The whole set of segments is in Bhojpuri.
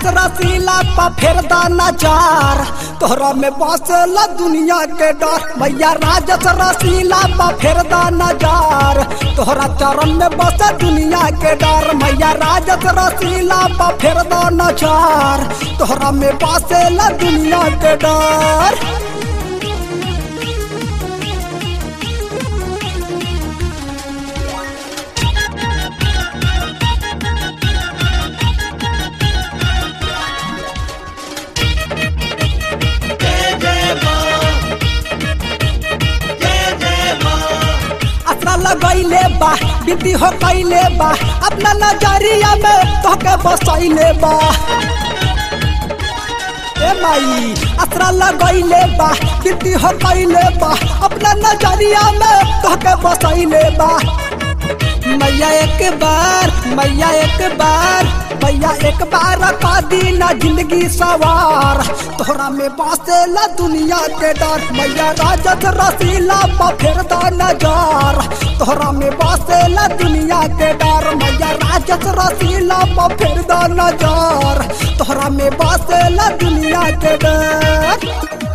राजस रसीला पा फेर दाना चार तोहरा में बसल दुनिया के डर मैया राजस रसीला पा फेर दाना चार तोहरा चरण में बस दुनिया के डर मैया राजस रसीला पा फेर दाना चार तोहरा में बसल दुनिया के डर असरा लगैले बा बिंदी हो कैले बा अपना नजरिया में तोहके बसैले बा ए माई असरा लगैले बा बिंदी हो कैले बा अपना नजरिया में तोहके बसैले बा मैया एक बार मैया एक बार मैया एक बार का दीना जिंदगी सवार तोहरा में बसेला दुनिया के डर मैया राजत रसीला पा फिर नजार तोहरा में बसेला दुनिया के डर मैया राजत रसीला पा फिर नजार तोहरा में बसेला दुनिया के डर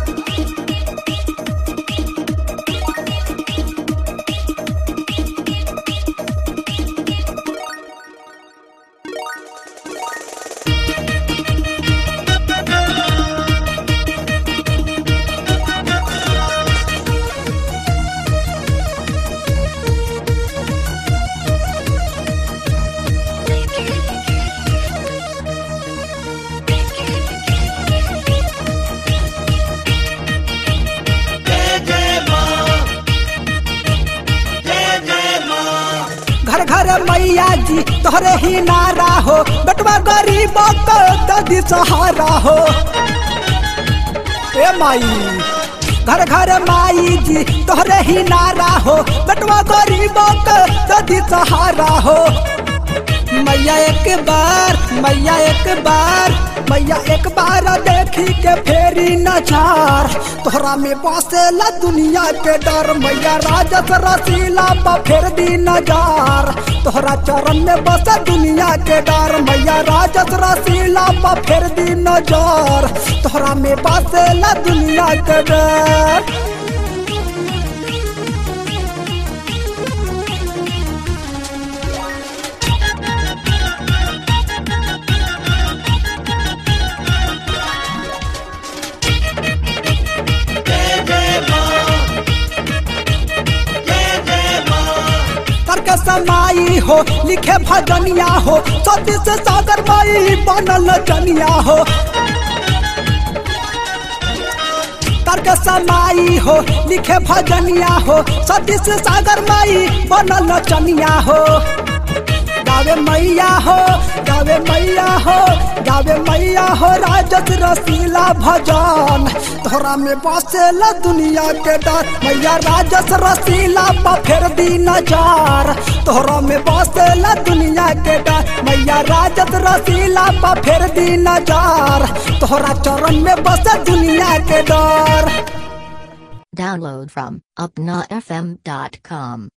घर घर मैया जी तोहरे ही नारा हो बटवा गरीब ददी सहारा हो ए माई घर घर माई जी तोहरे ही नारा हो बटवा गरीब ददी सहारा हो मैया एक बार मैया एक बार मैया एक बार देखी के फेरी नचार तोहरा में बसेला दुनिया के डर मैया राजस रसीला पा फेर दी नजार तोहरा चरण में बस दुनिया के डर मैया राजस रसीला पा फेर दी नजार तोहरा में बसेला दुनिया के डर तर्क समाई हो लिखे भजनिया हो सतीश सागर माई बनल जनिया हो तर्क समाई हो लिखे भजनिया हो सतीश सागर माई बनल चनिया हो गावे मैया हो गावे मैया हो गावे मैया हो राजस रसीला भजन तोहरा में बसेला दुनिया के डर मैया राजस रसीला पा फेर दी नजार तोहरा में बसेला दुनिया के डर मैया राजस रसीला पा फेर दी नजार तोहरा चरण में बस दुनिया के डर Download from upnafm.com.